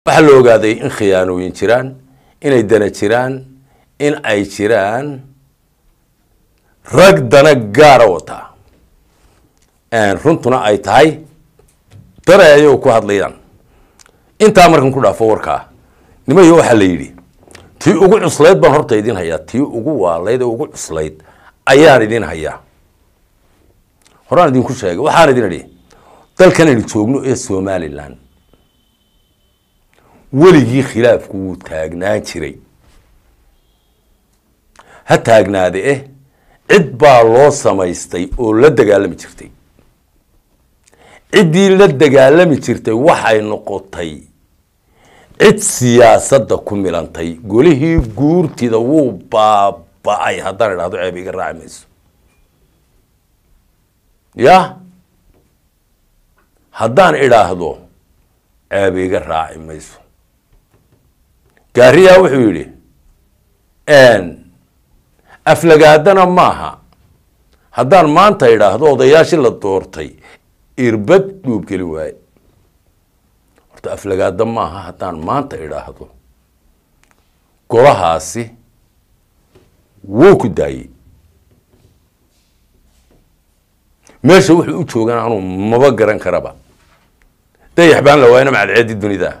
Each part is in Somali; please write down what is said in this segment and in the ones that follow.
waxaa la ogaaday in khiyaanooyin jiraan inay dana jiraan in ay jiraan rag dana gaara wataa runtuna ay tahay dare ayagoo ku hadlayaan intaa markan ku dhaafo warkaa nimayo waxaa la yidhi tii ugu cuslayd baan horta idin hayaa tii ugu waalayd ee ugu cuslayd ayaan idin hayaa horaan idinku sheegay waxaan idin idhi dalkan aynu joogno ee somalilan weligii khilaafku wuu taagnaan jiray ha taagnaade eh cid baa loo samaystay oo la dagaalami jirtay ciddii la dagaalami jirtay waxay noqotay cid siyaasadda ku milantay golihii guurtida wuu baaba-ay haddaan idhahdo ceeb iga raaci mayso ya haddaan idhaahdo ceeb iga raaci mayso gaariyaa wuxuu yidhi aflagaadana maaha haddaan maanta idhaahdo odayaashii la doortay irbad dhuub geli waaye horta aflagaada maaha haddaan maanta idhaahdo golahaasi wuu ku daayey meesha wuxuu u joogan anuu maba garan karaba dayax baan la waayna macadceedi dunida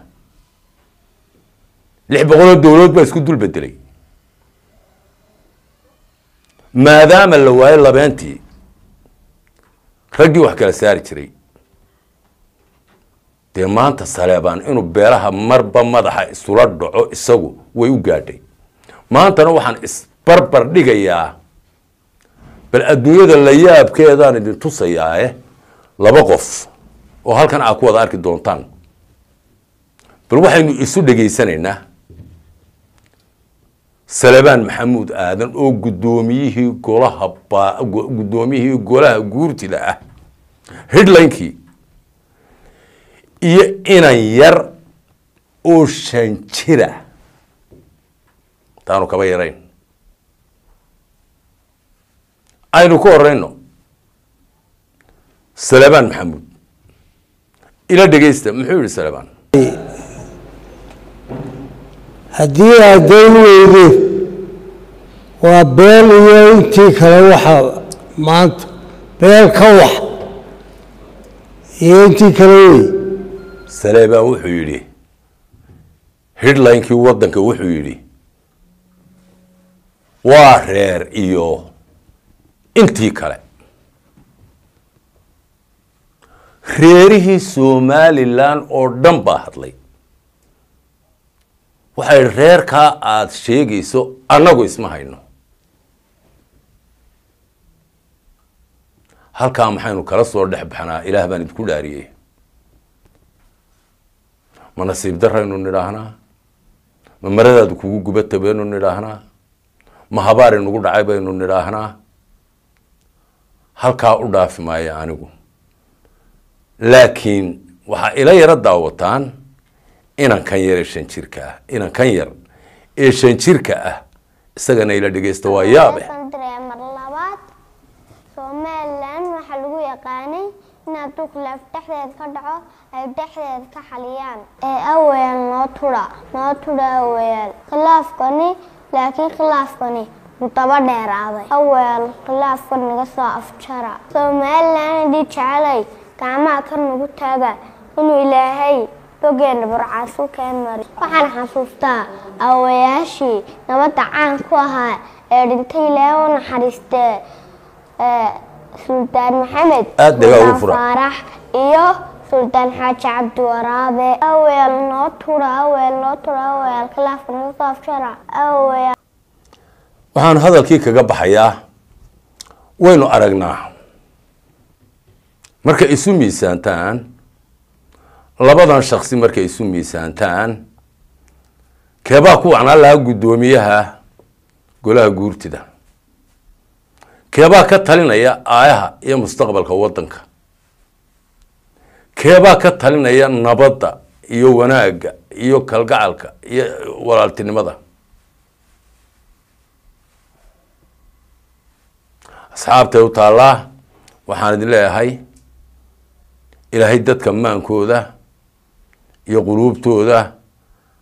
lix boqoloo dowladood baa isku dul bedelay maadaama la waayo labeentii raggii wax kala saari jiray dee maanta saleebaan inuu beelaha marba madaxa isula dhaco isagu way u gaadhay maantana waxaan isbarbar dhigayaa bal adduunyada la yaabkeedaan idin tusayaae laba qof oo halkan aa ku wada arki doontaan bal waxaynu isu dhegaysanaynaa salebaan maxamuud aadan oo guddoomiyihii golaha guddoomiyihii golaha guurtida ah hidlinkii iyo inan yar oo shan jira taanu kaba yarayn aynu ku horeyno salebaan maxamuud ila dhegeysta muxuu yihi salebaan haddii aad dayn weyde waa beel iyo intii kale waxaa maanta beel ka wax iyo intii kale wey salebaan wuxuu yidhi hidlinkii waddanka wuxuu yidhi waa reer iyo intii kale reerihii somalilan oo dhan baa hadlay waxay reerkaa aada sheegayso annagu isma hayno halkaa maxaynu kala soo dhex baxnaa ilaah baan idinku dhaariyey ma nasiib daraynu nidhaahnaa ma maradaadu kugu gubata baynu nidhaahnaa ma habaari nagu dhacay baynu nidhaahnaa halkaa u dhaafi maayo anigu laakiin waxaa ila yaro daawataan inan kan yar ee shan jirka ah inan kan yar ee shan jirka ah isagana ila dhegeysta waa yaabe mar labaad somalilan waxaa lagu yaqaanay in hadduu khilaaf dhexdeed ka dhaco ay dhexdeed ka xaliyaan ee aweel noo tudha noo tudha aweel khilaafkani laakiin khilaafkani wuu daba dheeraaday aweel khilaafka naga soo afjara somalilan haddii jecelay gacmaha kar nagu taaga inuu ilaahay bogeena burcaasu keen mari waxaan xasuustaa awayaashii nabadda caan ku ahaa ee dhintay ilaahay u naxariistee suldaan maxamed Aad dhagaa ugu fura. faarax iyo suldaan xaaji cabdiwaraabe aweel noo tura aweel noo tura aweel khilaafka naga soo afjara aweel waxaan hadalkii kaga baxayaa waynu aragnaa markay isu miisaantaan labadan shaksi markay isu miisaantaan keebaa ku wacnaan lahaa guddoomiyaha golaha guurtida keebaa ka talinaya aayaha iyo mustaqbalka waddanka keebaa ka talinaya nabadda iyo wanaagga iyo kalgacalka iyo walaaltinimada asxaabtay u taallaa waxaan idin leeyahay ilaahay dadka maankooda iyo quluubtooda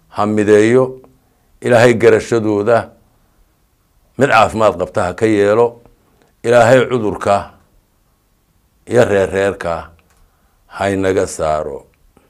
ha mideeyo ilaahay garashadooda mid caafimaad qabta ha ka yeelo ilaahay cudurka iyo reerreerka haynaga saaro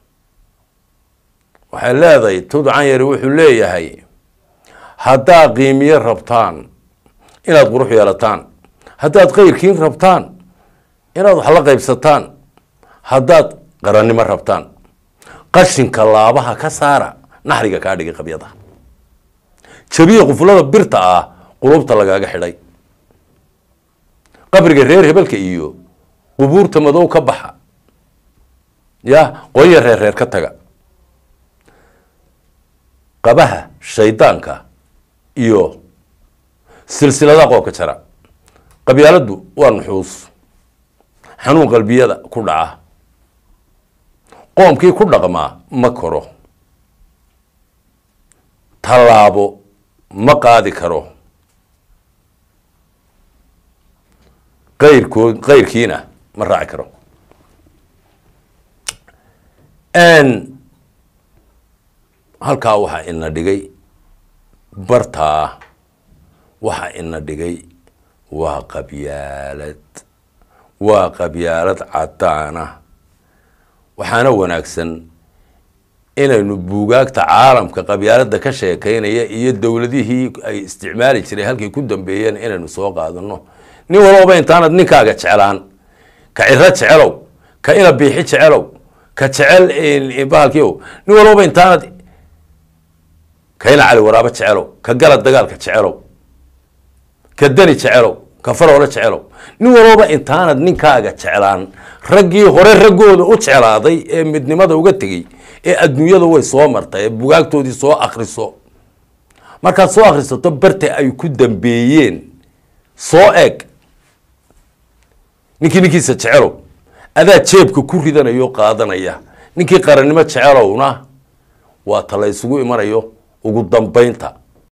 waxay leedahay tudcan yari wuxuu leeyahay haddaad qiimiye rabtaan inaad qurux yeelataan haddaad khayrkiin rabtaan inaad wax la qaybsataan haddaad qarannimo rabtaan qashinka laabaha ka saara naxriga kaa dhigay qabyada jabiya qufulada birta ah qulubta lagaaga xidhay qabriga reer hebelka iyo qubuurta madow ka baxa ya qoya reer reer ka taga qabaha shaydaanka iyo silsilada qoobka jara qabyaaladdu waa nuxuus xanuun qalbiyada ku dhaca qoomkii ku dhaqmaa ma koro tallaabo ma qaadi karo qayrkood qayrkiina ma raaci karo halkaa waxaa ina dhigay bartaa waxaa ina dhigay waa qabyaalad waa qabyaalad cadaana waxaana wanaagsan inaynu buugaagta caalamka qabyaalada ka sheekeynaya iyo dowladihii ay isticmaali jiray halkay ku dambeeyeen inaynu soo qaadano nin walbaba intaanad ninkaaga jeclaan ka ciro jecelow ka ina biixi jecelow ka jecel bahalkiiow nin walbaba intaanad ka ina cali waraabo jecelow ka galad dagaalka jecelow ka dani jecelow ka faroole jecelow nin walbaba intaanad ninkaaga jeclaan raggii hore raggooda u jeclaaday ee midnimada uga tegey ee adduunyada way soo martay ee bugaagtoodii soo akriso markaad soo akrisato barte ay ku dambeeyeen soo eg ninkii ninkiisa jecelow adaa jeebka ku ridanayo qaadanaya ninkii qarannimo jecelowna waa ta la ysugu imanayo ugu dambaynta